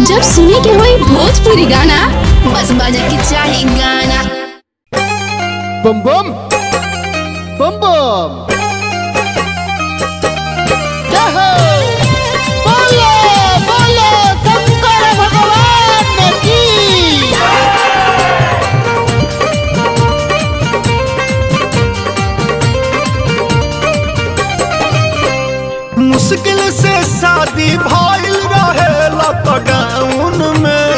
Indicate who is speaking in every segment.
Speaker 1: जब सुने के होई भोजपुरी गाना बस बजे के चाही गाना
Speaker 2: बम बम बम बम जय हो बोलो बोलो शंकर भगवान की
Speaker 3: मुश्किल से शादी भइल रहे लॉकडाउन में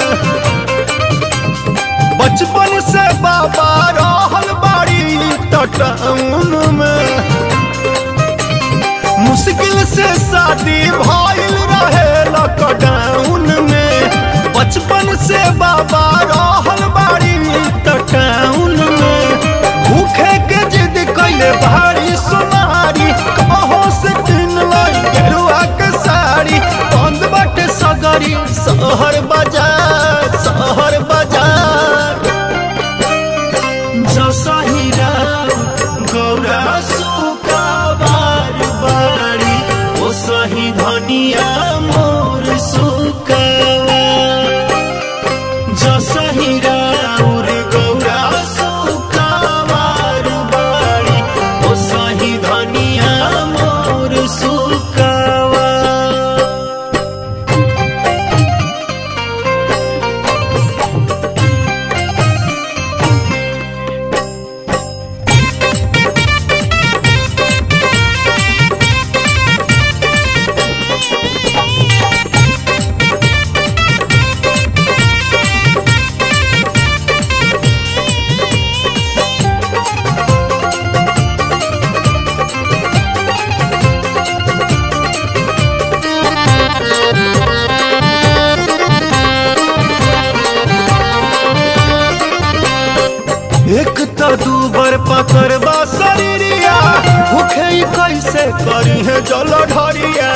Speaker 3: बचपन से बाबा रहल बाड़ी टाउन में मुश्किल से शादी भइल रहे लॉकडाउन में बचपन से बाबा रहल बाड़ी टाउन में भूखे के जिद कैले भारी सुनारी कहो से किन लाई गेरुआ के साड़ी बंद बाटे सगरी शहर बाजार शहर बाजार जसहिरा गौरा सुका बार बारी ओ सही धनिया मोर सुकावा जसहिरा उर गौरा सुका बार बारी ओ सही धनिया मोर सुकावा एक तो दू बर पकड़बा शरीरिया भूखे ही कैसे करी है जल ढरिया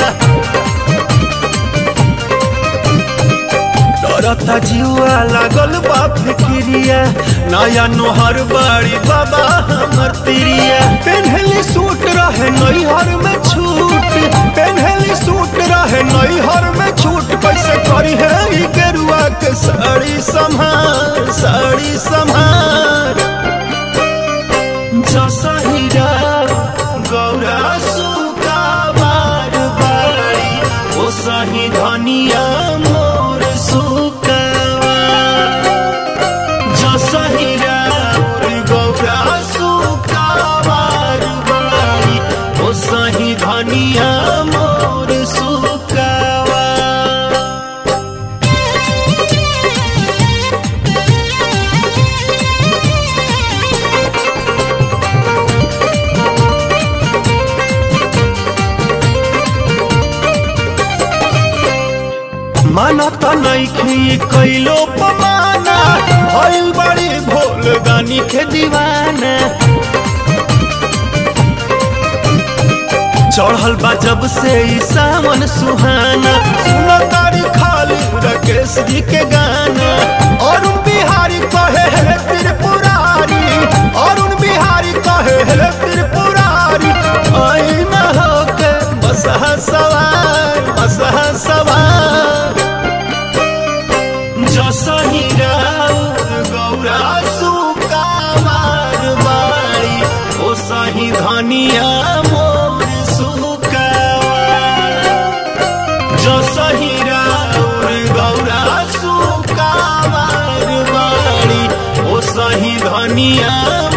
Speaker 3: डरता जीवा लागल बा फिक्रिया नया नोहर बाड़ी बाबा हमर तिरिया पेन्हली सूट रहे नैहर में छूट पेन्हली सूट रहे नैहर में छूट कैसे करी है ई गेरुआ के साड़ी संभार साड़ी संभार जसहिरा गौरा सुका बार बारी ओ सही धनिया मोर सुकावा जसहिरा गौरा सुका बार बारी ओ सही धनिया मोर सुकावा माना त नइखी कैलो पमाना भइल बड़ी भोल गानी के दीवाना चढ़ल बा जब से ई सावन सुहाना सुन तारी खाली राकेश जी के गाना अरुण बिहारी कहे हे त्रिपुरारी अरुण बिहारी कहे हे त्रिपुरारी आई न होके बसहा सवार बसहा सवार जसहिरा गौरा सुका बार बारी ओ सही धनिया मोर सुकावा जसहिरा गौरा सुका बार बारी ओ सही धनिया